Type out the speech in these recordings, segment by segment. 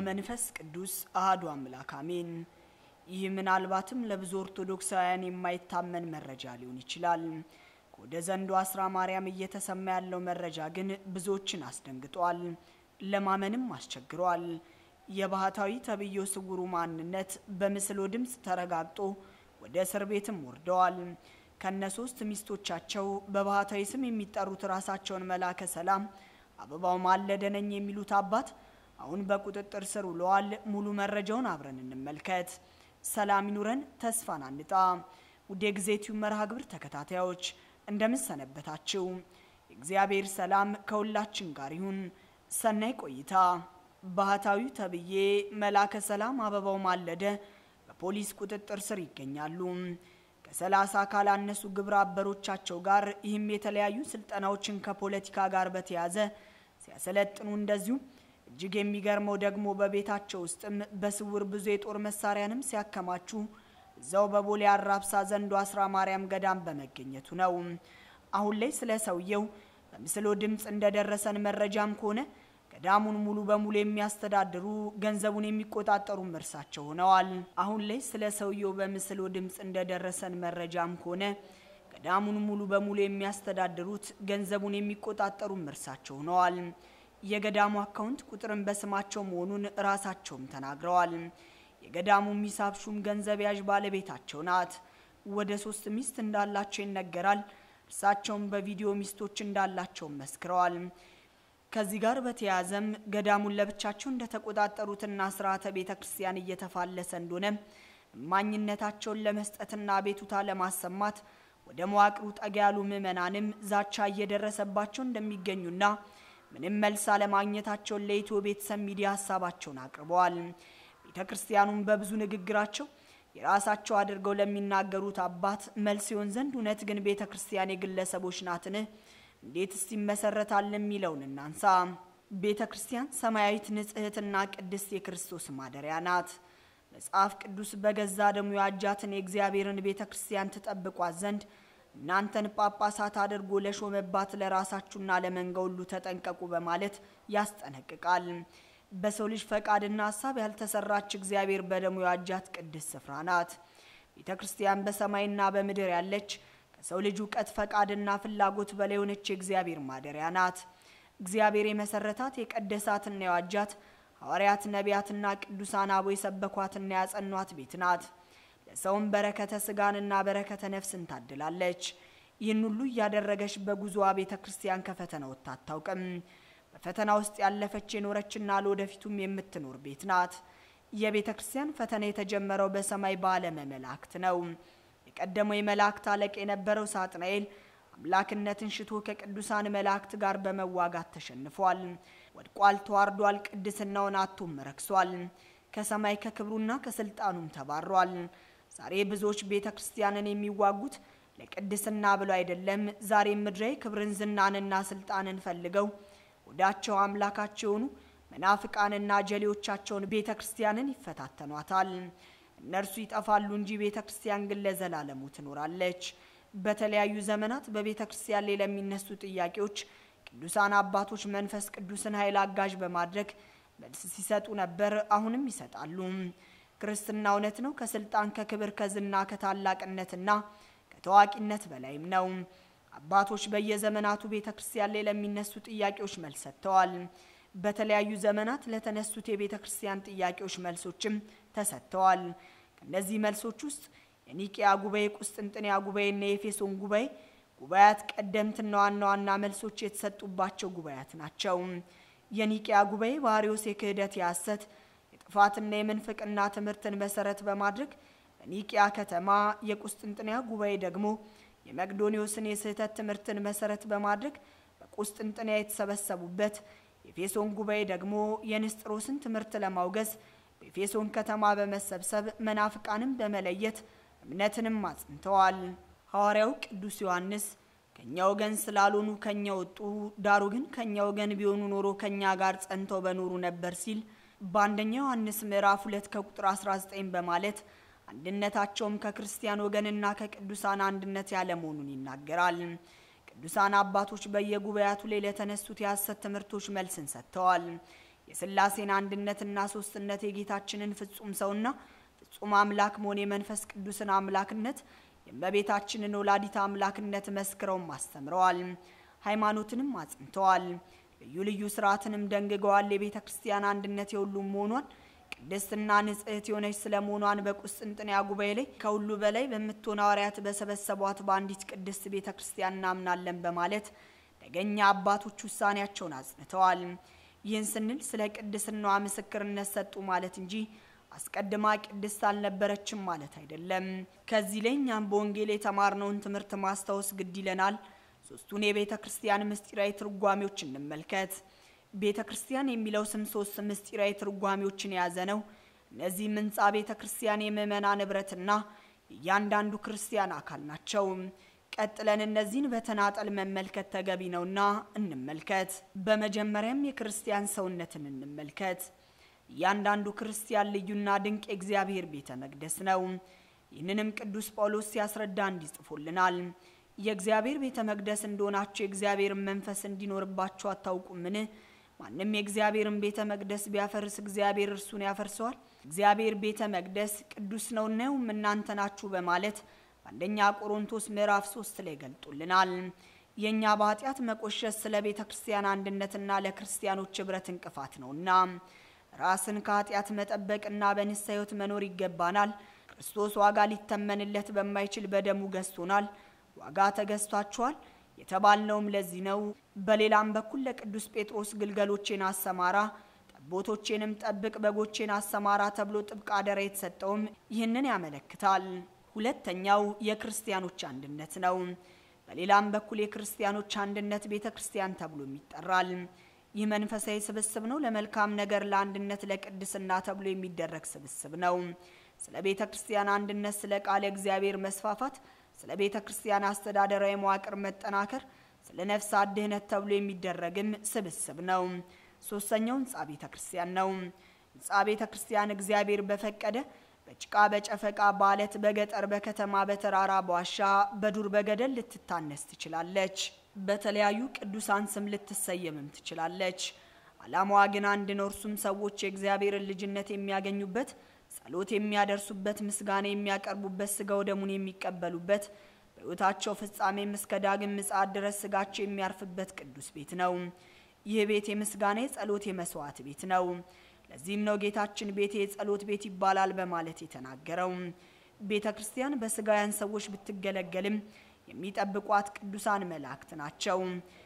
በመንፈስ ቅዱስ አህዱ አምላክ አሜን። ይህ ምናልባትም ለብዙ ኦርቶዶክሳውያን የማይታመን መረጃ ሊሆን ይችላል። ከወደ ዘንዶ አስራ ማርያም እየተሰማ ያለው መረጃ ግን ብዙዎችን አስደንግጧል፣ ለማመንም አስቸግሯል። የባህታዊ ተብዮ ስውሩ ማንነት በምስሎ ድምፅ ተረጋግጦ ወደ እስር ቤትም ወርደዋል። ከነ ሶስት ሚስቶቻቸው በባህታዊ ስም የሚጠሩት ራሳቸውን መላከ ሰላም አበባው ማለደ ነኝ የሚሉት አባት አሁን በቁጥጥር ስር ውለዋል። ሙሉ መረጃውን አብረን እንመልከት። ሰላም ይኑረን፣ ተስፋን አንጣ። ውድ የጊዜቲው መርሃ ግብር ተከታታዮች እንደምን ሰነበታችሁ? የእግዚአብሔር ሰላም ከሁላችን ጋር ይሁን። ሰናይ ቆይታ። ባህታዊው ተብዬ መላከ ሰላም አበባው ማለደ በፖሊስ ቁጥጥር ስር ይገኛሉ። ከሰላሳ ካላነሱ ግብረ አበሮቻቸው ጋር ይህም የተለያዩ ስልጠናዎችን ከፖለቲካ ጋር በተያዘ ሲያሰለጥኑ እንደዚሁ እጅግ የሚገርመው ደግሞ በቤታቸው ውስጥም በስውር ብዙ የጦር መሳሪያንም ሲያከማቹ እዛው በቦሌ አራብሳ ዘንዶ አስራ ማርያም ገዳም በመገኘቱ ነው። አሁን ላይ ስለ ሰውየው በምስሎ ድምፅ እንደደረሰን መረጃም ከሆነ ገዳሙን ሙሉ በሙሉ የሚያስተዳድሩ ገንዘቡን የሚቆጣጠሩም እርሳቸው ሆነዋል። አሁን ላይ ስለ ሰውየው በምስሎ ድምፅ እንደደረሰን መረጃም ከሆነ ገዳሙን ሙሉ በሙሉ የሚያስተዳድሩት ገንዘቡን የሚቆጣጠሩም እርሳቸው ሆነዋል። የገዳሙ አካውንት ቁጥርን በስማቸው መሆኑን ራሳቸውም ተናግረዋል። የገዳሙ ሚሳብ ሹም ገንዘብ ያዥ ባለቤታቸው ናት። ወደ ሶስት ሚስት እንዳላቸው ይነገራል። እርሳቸውም በቪዲዮ ሚስቶች እንዳላቸው መስክረዋል። ከዚህ ጋር በተያያዘም ገዳሙን ለብቻቸው እንደተቆጣጠሩትና ስርዓተ ቤተ ክርስቲያን እየተፋለሰ እንደሆነ እማኝነታቸውን ለመስጠትና ቤቱታ ለማሰማት ወደ መዋቅሩ ጠጋ ያሉ ምዕመናንም ዛቻ እየደረሰባቸው እንደሚገኙና ምንም መልስ አለማግኘታቸውን ለኢትዮ ቤተሰብ ሚዲያ ሀሳባቸውን አቅርበዋል። ቤተ ክርስቲያኑም በብዙ ንግግራቸው የራሳቸው አድርገው ለሚናገሩት አባት መልስ ይሆን ዘንድ እውነት ግን ቤተ ክርስቲያን የግለሰቦች ናትን? እንዴትስ ይመሰረታል? የሚለውን እናንሳ። ቤተ ክርስቲያን ሰማያዊት ንጽሕትና ቅድስት የክርስቶስ ማደሪያ ናት። መጽሐፍ ቅዱስ በገዛ ደሙ ያጃትን የእግዚአብሔርን ቤተ ክርስቲያን ትጠብቋት ዘንድ እናንተን ጳጳሳት አድርጎ ለሾመባት ለራሳችሁና ለመንጋ ሁሉ ተጠንቀቁ በማለት ያስጠነቅቃል። በሰው ልጅ ፈቃድና ሀሳብ ያልተሰራች እግዚአብሔር በደሙ ያጃት ቅድስት ስፍራ ናት። ቤተ ክርስቲያን በሰማይና በምድር ያለች ከሰው ልጅ እውቀት ፈቃድና ፍላጎት በላይ የሆነች የእግዚአብሔር ማደሪያ ናት። እግዚአብሔር የመሰረታት የቀደሳትና የዋጃት ሐዋርያት፣ ነቢያትና ቅዱሳን አበው የሰበኳትና ያጸኗት ቤት ናት። ለሰውም በረከተ ስጋንና በረከተ ነፍስን ታድላለች። ይህን ሁሉ እያደረገች በጉዞዋ ቤተ ክርስቲያን ከፈተና ወጥታ አታውቅም። በፈተና ውስጥ ያለፈች የኖረችና ለወደፊቱም የምትኖር ቤት ናት። የቤተ ክርስቲያን ፈተና የተጀመረው በሰማይ በዓለመ መላእክት ነው። የቀደመው የመላእክት አለቃ የነበረው ሳጥናኤል አምላክነትን ሽቶ ከቅዱሳን መላእክት ጋር በመዋጋት ተሸንፏል። ወድቋል፣ ተዋርዷል፣ ቅድስናውን አቶም ረክሷል። ከሰማይ ከክብሩና ከስልጣኑም ተባሯል። ዛሬ ብዙዎች ቤተ ክርስቲያንን የሚዋጉት ለቅድስና ብለው አይደለም። ዛሬም ምድራዊ ክብርን፣ ዝናንና ስልጣንን ፈልገው ወዳቸው አምላካቸው የሆኑ መናፍቃንና ጀሌዎቻቸውን ቤተ ክርስቲያንን ይፈታተኗታል። እነርሱ ይጠፋሉ እንጂ ቤተ ክርስቲያን ግን ለዘላለሙ ትኖራለች። በተለያዩ ዘመናት በቤተ ክርስቲያን ላይ ለሚነሱ ጥያቄዎች ቅዱሳን አባቶች መንፈስ ቅዱስን ኃይል አጋዥ በማድረግ መልስ ሲሰጡ ነበር፣ አሁንም ይሰጣሉ። ክርስትና እውነት ነው። ከስልጣን ከክብር፣ ከዝና፣ ከታላቅነትና ከታዋቂነት በላይም ነው። አባቶች በየዘመናቱ ቤተ ክርስቲያን ላይ ለሚነሱ ጥያቄዎች መልስ ሰጥተዋል። በተለያዩ ዘመናት ለተነሱት የቤተ ክርስቲያን ጥያቄዎች መልሶችም ተሰጥተዋል። ከእነዚህ መልሶች ውስጥ የኒቅያ ጉባኤ፣ ቁስጥንጥንያ ጉባኤና የኤፌሶን ጉባኤ ጉባኤያት ቀደምትና ዋና ዋና መልሶች የተሰጡባቸው ጉባኤያት ናቸው። የኒቅያ ጉባኤ በአርዮስ የክህደት የሐሰት የጥፋትና የምንፍቅና ትምህርትን መሰረት በማድረግ በኒቅያ ከተማ፣ የቁስጥንጥንያ ጉባኤ ደግሞ የመቅዶኒዎስን የስህተት ትምህርትን መሰረት በማድረግ በቁስጥንጥንያ የተሰበሰቡበት፣ የኤፌሶን ጉባኤ ደግሞ የንስጥሮስን ትምህርት ለማውገዝ በኤፌሶን ከተማ በመሰብሰብ መናፍቃንም በመለየት እምነትንም አጽንተዋል። ሐዋርያው ቅዱስ ዮሐንስ ከእኛ ወገን ስላልሆኑ ከእኛ ወጡ፣ ዳሩ ግን ከእኛ ወገን ቢሆኑ ኖሮ ከእኛ ጋር ጸንተው በኖሩ ነበር ሲል በአንደኛ ዮሐንስ ምዕራፍ ሁለት ከቁጥር 19 በማለት አንድነታቸውም ከክርስቲያን ወገንና ከቅዱሳን አንድነት ያለ መሆኑን ይናገራል። ቅዱሳን አባቶች በየጉባኤያቱ ላይ ለተነሱት የሐሰት ትምህርቶች መልስን ሰጥተዋል። የሥላሴን አንድነትና ሶስትነት የጌታችንን ፍጹም ሰውና ፍጹም አምላክ መሆን የመንፈስ ቅዱስን አምላክነት የእመቤታችንን ወላዲት አምላክነት መስክረውም አስተምረዋል። ሃይማኖትንም አጽንተዋል። ልዩ ልዩ ስርዓትንም ደንግገዋል። የቤተ ክርስቲያን አንድነት የሁሉም መሆኗን ቅድስትና ንጽሕት የሆነች ስለ መሆኗን በቁስጥንጥንያ ጉባኤ ላይ ከሁሉ በላይ በምትሆን ሐዋርያት በሰበሰቧት በአንዲት ቅድስት ቤተ ክርስቲያን እናምናለን በማለት ደገኛ አባቶች ውሳኔያቸውን አጽንተዋል። ይህን ስንል ስለ ቅድስናዋ ምስክርነት ሰጡ ማለት እንጂ አስቀድማ ቅድስት አልነበረችም ማለት አይደለም። ከዚህ ላይ እኛም በወንጌል የተማርነውን ትምህርት ማስታወስ ግድ ይለናል። ሶስቱን የቤተ ክርስቲያን ምስጢራዊ ትርጓሜዎች እንመልከት። ቤተ ክርስቲያን የሚለው ስም ሶስት ምስጢራዊ ትርጓሜዎችን የያዘ ነው። እነዚህም ሕንፃ ቤተ ክርስቲያን፣ የምእመናን ንብረትና የእያንዳንዱ ክርስቲያን አካል ናቸው። ቀጥለን እነዚህን በተናጠል መመልከት ተገቢ ነውና እንመልከት። በመጀመሪያም የክርስቲያን ሰውነትን እንመልከት። እያንዳንዱ ክርስቲያን ልዩና ድንቅ የእግዚአብሔር ቤተ መቅደስ ነው። ይህንንም ቅዱስ ጳውሎስ ሲያስረዳ እንዲጽፎልናል። የእግዚአብሔር ቤተ መቅደስ እንደሆናችሁ የእግዚአብሔርን መንፈስ እንዲኖርባችሁ አታውቁምን? ማንም የእግዚአብሔርን ቤተ መቅደስ ቢያፈርስ እግዚአብሔር እርሱን ያፈርሰዋል። እግዚአብሔር ቤተ መቅደስ ቅዱስ ነውና እናንተ ናችሁ በማለት በአንደኛ ቆሮንቶስ ምዕራፍ ሶስት ላይ ገልጦልናል። የእኛ በኃጢአት መቆሸሽ ስለ ቤተ ክርስቲያን አንድነትና ለክርስቲያኖች ኅብረት እንቅፋት ነውና ራስን ከኃጢአት መጠበቅና በንስሐ ሕይወት መኖር ይገባናል። ክርስቶስ ዋጋ ሊተመንለት በማይችል በደሙ ገዝቶናል። ዋጋ ተገዝቷችኋል የተባልነውም ለዚህ ነው። በሌላም በኩል ለቅዱስ ጴጥሮስ ግልገሎቼን አሰማራ፣ ጠቦቶቼንም ጠብቅ፣ በጎቼን አሰማራ ተብሎ ጥብቅ አደራ የተሰጠውም ይህንን ያመለክታል። ሁለተኛው የክርስቲያኖች አንድነት ነው። በሌላም በኩል የክርስቲያኖች አንድነት ቤተ ክርስቲያን ተብሎም ይጠራል። ይህ መንፈሳዊ ስብስብ ነው። ለመልካም ነገር፣ ለአንድነት፣ ለቅድስና ተብሎ የሚደረግ ስብስብ ነው። ስለ ቤተ ክርስቲያን አንድነት፣ ስለ ቃለ እግዚአብሔር መስፋፋት ስለ ቤተ ክርስቲያን አስተዳደራዊ መዋቅር መጠናከር፣ ስለ ነፍሳት ድህነት ተብሎ የሚደረግም ስብስብ ነው። ሶስተኛው ህንፃ ቤተ ክርስቲያን ነው። ህንፃ ቤተ ክርስቲያን እግዚአብሔር በፈቀደ በጭቃ በጨፈቃ በአለት በገጠር በከተማ በተራራ በዋሻ በዱር በገደል ልትታነስ ትችላለች። በተለያዩ ቅዱሳን ስም ልትሰየምም ትችላለች። ዓላማዋ ግን አንድ ነው። እርሱም ሰዎች የእግዚአብሔርን ልጅነት የሚያገኙበት ጸሎት የሚያደርሱበት፣ ምስጋና የሚያቀርቡበት፣ ስጋው ደሙን የሚቀበሉበት፣ በሕይወታቸው ፍጻሜም እስከ ዳግም ምጽአት ድረስ ስጋቸው የሚያርፍበት ቅዱስ ቤት ነው። ይህ ቤት የምስጋና የጸሎት የመስዋዕት ቤት ነው። ለዚህም ነው ጌታችን ቤቴ የጸሎት ቤት ይባላል በማለት የተናገረው። ቤተ ክርስቲያን በስጋውያን ሰዎች ብትገለገልም የሚጠብቋት ቅዱሳን መላእክት ናቸው።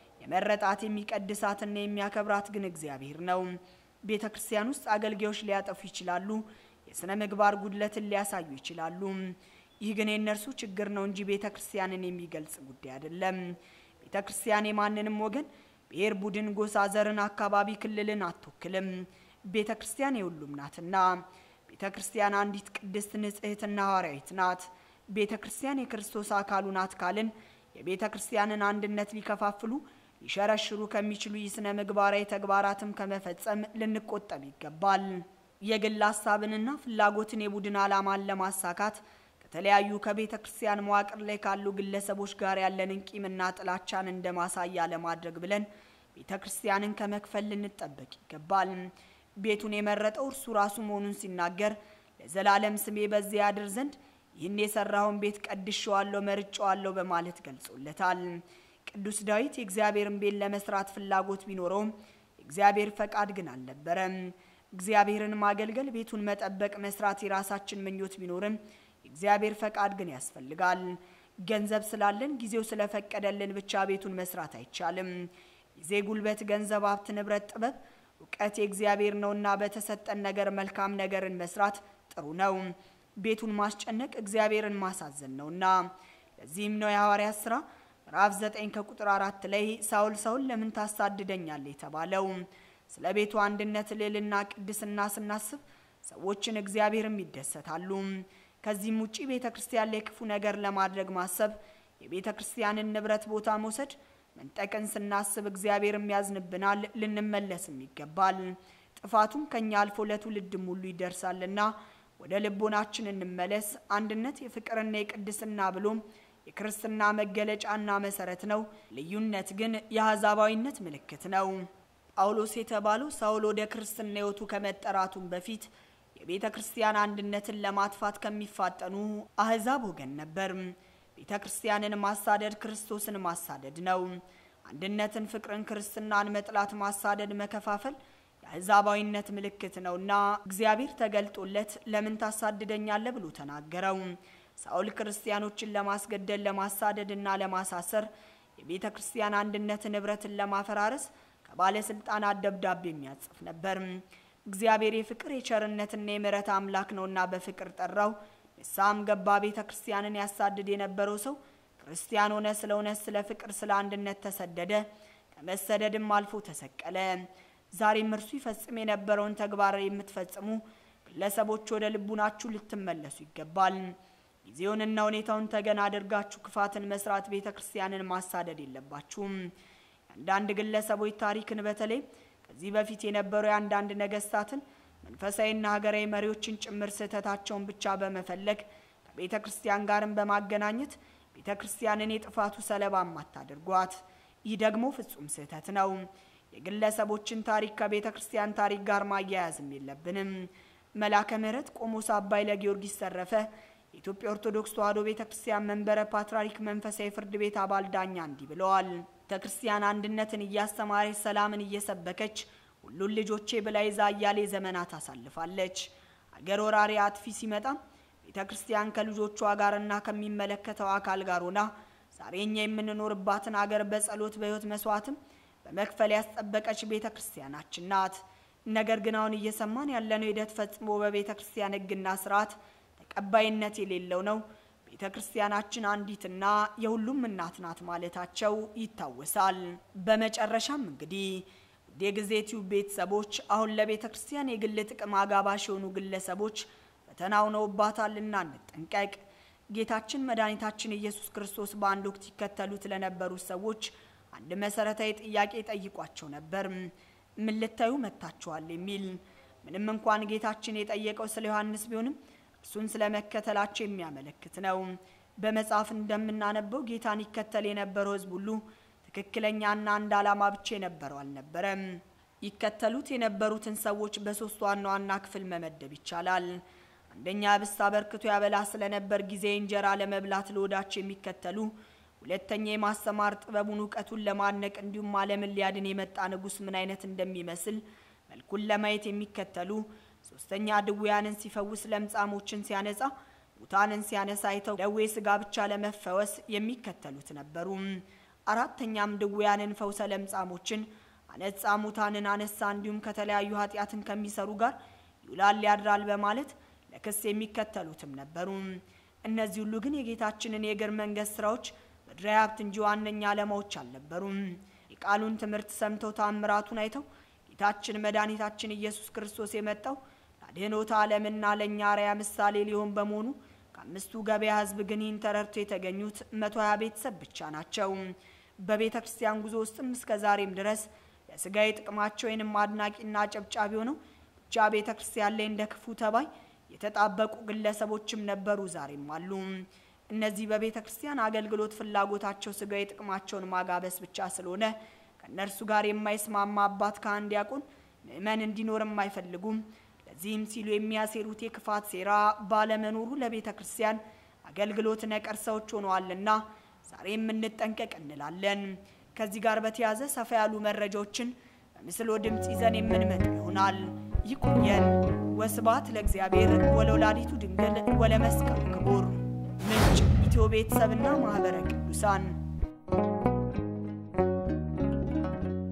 የመረጣት የሚቀድሳትና የሚያከብራት ግን እግዚአብሔር ነው። ቤተ ክርስቲያን ውስጥ አገልጋዮች ሊያጠፉ ይችላሉ። የሥነ ምግባር ጉድለትን ሊያሳዩ ይችላሉ። ይህ ግን የእነርሱ ችግር ነው እንጂ ቤተ ክርስቲያንን የሚገልጽ ጉዳይ አይደለም። ቤተ ክርስቲያን የማንንም ወገን፣ ብሔር፣ ቡድን፣ ጎሳ፣ ዘርን፣ አካባቢ፣ ክልልን አትወክልም። ቤተ ክርስቲያን የሁሉም ናትና። ቤተ ክርስቲያን አንዲት ቅድስት ንጽሕትና ሐዋርያዊት ናት። ቤተ ክርስቲያን የክርስቶስ አካሉ ናት ካልን የቤተ ክርስቲያንን አንድነት ሊከፋፍሉ ሊሸረሽሩ ከሚችሉ የሥነ ምግባራዊ ተግባራትም ከመፈጸም ልንቆጠብ ይገባል። የግል ሀሳብንና ፍላጎትን የቡድን ዓላማን ለማሳካት ከተለያዩ ከቤተ ክርስቲያን መዋቅር ላይ ካሉ ግለሰቦች ጋር ያለንን ቂምና ጥላቻን እንደ ማሳያ ለማድረግ ብለን ቤተ ክርስቲያንን ከመክፈል ልንጠበቅ ይገባል። ቤቱን የመረጠው እርሱ ራሱ መሆኑን ሲናገር ለዘላለም ስሜ በዚያ ያድር ዘንድ ይህን የሰራውን ቤት ቀድሼዋለሁ፣ መርጬዋለሁ በማለት ገልጾለታል። ቅዱስ ዳዊት የእግዚአብሔርን ቤት ለመስራት ፍላጎት ቢኖረውም የእግዚአብሔር ፈቃድ ግን አልነበረም። እግዚአብሔርን ማገልገል፣ ቤቱን መጠበቅ፣ መስራት የራሳችን ምኞት ቢኖርም የእግዚአብሔር ፈቃድ ግን ያስፈልጋል። ገንዘብ ስላለን ጊዜው ስለፈቀደልን ብቻ ቤቱን መስራት አይቻልም። ጊዜ፣ ጉልበት፣ ገንዘብ፣ ሀብት፣ ንብረት፣ ጥበብ፣ እውቀት የእግዚአብሔር ነውና በተሰጠን ነገር መልካም ነገርን መስራት ጥሩ ነው። ቤቱን ማስጨነቅ እግዚአብሔርን ማሳዘን ነውና ለዚህም ነው የሐዋርያት ሥራ ምዕራፍ 9 ከቁጥር አራት ላይ ሳውል ሳውል ለምን ታሳድደኛለህ የተባለው። ስለ ቤቱ አንድነት ልዕልና፣ ቅድስና ስናስብ ሰዎችን እግዚአብሔርም ይደሰታሉ። ከዚህም ውጪ ቤተ ክርስቲያን ላይ ክፉ ነገር ለማድረግ ማሰብ፣ የቤተ ክርስቲያንን ንብረት ቦታ መውሰድ፣ መንጠቅን ስናስብ እግዚአብሔርም ያዝንብናል፣ ልንመለስም ይገባል። ጥፋቱም ከኛ አልፎ ለትውልድም ሁሉ ይደርሳልና ወደ ልቦናችን እንመለስ። አንድነት የፍቅርና የቅድስና ብሎም የክርስትና መገለጫና መሰረት ነው። ልዩነት ግን የአሕዛባዊነት ምልክት ነው። ጳውሎስ የተባለው ሳውል ወደ ክርስትና ሕይወቱ ከመጠራቱም በፊት የቤተ ክርስቲያን አንድነትን ለማጥፋት ከሚፋጠኑ አህዛብ ወገን ነበር። ቤተ ክርስቲያንን ማሳደድ ክርስቶስን ማሳደድ ነው። አንድነትን፣ ፍቅርን፣ ክርስትናን መጥላት፣ ማሳደድ፣ መከፋፈል የአሕዛባዊነት ምልክት ነውና እግዚአብሔር ተገልጦለት ለምን ታሳድደኛለህ ብሎ ተናገረው። ሳውል ክርስቲያኖችን ለማስገደል ለማሳደድና ለማሳሰር የቤተ ክርስቲያን አንድነትን ኅብረትን ለማፈራረስ ከባለስልጣናት ደብዳቤ የሚያጽፍ ነበር። እግዚአብሔር የፍቅር የቸርነትና የምሕረት አምላክ ነውና በፍቅር ጠራው። ንስሐም ገባ። ቤተ ክርስቲያንን ያሳድድ የነበረው ሰው ክርስቲያን ሆነ። ስለ እውነት፣ ስለ ፍቅር፣ ስለ አንድነት ተሰደደ። ከመሰደድም አልፎ ተሰቀለ። ዛሬም እርሱ ይፈጽም የነበረውን ተግባር የምትፈጽሙ ግለሰቦች ወደ ልቡናችሁ ልትመለሱ ይገባል። ጊዜውንና ሁኔታውን ተገን አድርጋችሁ ክፋትን መስራት፣ ቤተ ክርስቲያንን ማሳደድ የለባችሁም። የአንዳንድ ግለሰቦች ታሪክን በተለይ ከዚህ በፊት የነበሩ የአንዳንድ ነገስታትን መንፈሳዊና ሀገራዊ መሪዎችን ጭምር ስህተታቸውን ብቻ በመፈለግ ከቤተ ክርስቲያን ጋርም በማገናኘት ቤተ ክርስቲያንን የጥፋቱ ሰለባም አታድርጓት። ይህ ደግሞ ፍጹም ስህተት ነው። የግለሰቦችን ታሪክ ከቤተ ክርስቲያን ታሪክ ጋር ማያያዝም የለብንም። መላከ ምሕረት ቆሞስ አባይ ለጊዮርጊስ ተረፈ የኢትዮጵያ ኦርቶዶክስ ተዋሕዶ ቤተ ክርስቲያን መንበረ ፓትርያርክ መንፈሳዊ ፍርድ ቤት አባል ዳኛ እንዲህ ብለዋል። ቤተ ክርስቲያን አንድነትን እያስተማረች ሰላምን እየሰበከች ሁሉን ልጆቼ ብላ ይዛ እያሌ ዘመናት አሳልፋለች። አገር ወራሪ አጥፊ ሲመጣም ቤተ ክርስቲያን ከልጆቿ ጋርና ከሚመለከተው አካል ጋር ሆና ዛሬ እኛ የምንኖርባትን አገር በጸሎት በሕይወት መስዋዕትም በመክፈል ያስጠበቀች ቤተ ክርስቲያናችን ናት። ነገር ግን አሁን እየሰማን ያለነው ሂደት ፈጽሞ በቤተ ክርስቲያን ሕግና ስርዓት ተቀባይነት የሌለው ነው። ቤተ ክርስቲያናችን አንዲትና የሁሉም እናት ናት ማለታቸው ይታወሳል። በመጨረሻም እንግዲህ ውድ የጊዜ ቲዩብ ቤተሰቦች አሁን ለቤተ ክርስቲያን የግል ጥቅም አጋባሽ የሆኑ ግለሰቦች ፈተና ሆነውባታልና እንጠንቀቅ። ጌታችን መድኃኒታችን ኢየሱስ ክርስቶስ በአንድ ወቅት ይከተሉት ለነበሩት ሰዎች አንድ መሰረታዊ ጥያቄ ጠይቋቸው ነበር። ምን ልታዩ መጥታችኋል? የሚል ምንም እንኳን ጌታችን የጠየቀው ስለ ዮሐንስ ቢሆንም እርሱን ስለ መከተላቸው የሚያመለክት ነው። በመጽሐፍ እንደምናነበው ጌታን ይከተል የነበረው ሕዝብ ሁሉ ትክክለኛና አንድ ዓላማ ብቻ የነበረው አልነበረም። ይከተሉት የነበሩትን ሰዎች በሶስት ዋና ዋና ክፍል መመደብ ይቻላል። አንደኛ ህብስት አበርክቶ ያበላ ስለነበር ጊዜ እንጀራ ለመብላት ለወዳቸው የሚከተሉ፣ ሁለተኛ የማስተማር ጥበቡን እውቀቱን ለማድነቅ እንዲሁም ዓለምን ሊያድን የመጣ ንጉሥ ምን አይነት እንደሚመስል መልኩን ለማየት የሚከተሉ፣ ሶስተኛ ድውያንን ሲፈውስ ለምጻሞችን ሲያነጻ ሙታንን ሲያነሳ አይተው ደዌ ስጋ ብቻ ለመፈወስ የሚከተሉት ነበሩ። አራተኛም ድውያንን ፈውሰ ለምጻሞችን አነጻ፣ ሙታንን አነሳ፣ እንዲሁም ከተለያዩ ኃጢአትን ከሚሰሩ ጋር ይውላል ያድራል በማለት ለክስ የሚከተሉትም ነበሩ። እነዚህ ሁሉ ግን የጌታችንን የእግር መንገድ ስራዎች ምድራዊ ሀብት እንጂ ዋነኛ ዓላማዎች አልነበሩም። የቃሉን ትምህርት ሰምተው ታምራቱን አይተው ጌታችን መድኃኒታችን ኢየሱስ ክርስቶስ የመጣው ለአድኅኖተ ዓለምና ለእኛ አርአያ ምሳሌ ሊሆን በመሆኑ ከአምስቱ ገበያ ሕዝብ ግን ይህን ተረድቶ የተገኙት መቶ ሀያ ቤተሰብ ብቻ ናቸው። በቤተ ክርስቲያን ጉዞ ውስጥም እስከ ዛሬም ድረስ ለስጋዊ ጥቅማቸው ወይንም አድናቂና ጨብጫቢ ሆነው ብቻ ቤተ ክርስቲያን ላይ እንደ ክፉ ተባይ የተጣበቁ ግለሰቦችም ነበሩ፣ ዛሬም አሉ። እነዚህ በቤተ ክርስቲያን አገልግሎት ፍላጎታቸው ስጋዊ ጥቅማቸውን ማጋበስ ብቻ ስለሆነ ከእነርሱ ጋር የማይስማማ አባት ካህን፣ ዲያቆን፣ ምእመን እንዲኖርም አይፈልጉም። ለዚህም ሲሉ የሚያሴሩት የክፋት ሴራ ባለመኖሩ ለቤተ ክርስቲያን አገልግሎት ነቀርሳዎች ሆነዋልና ዛሬ የምንጠንቀቅ እንላለን። ከዚህ ጋር በተያያዘ ሰፋ ያሉ መረጃዎችን በምስል ድምፅ ይዘን የምንመጣ ይሆናል። ይቆየን። ወስብሐት ለእግዚአብሔር ወለወላዲቱ ድንግል ወለመስቀሉ ክቡር። ምንጭ ኢትዮ ቤተሰብና ማኅበረ ቅዱሳን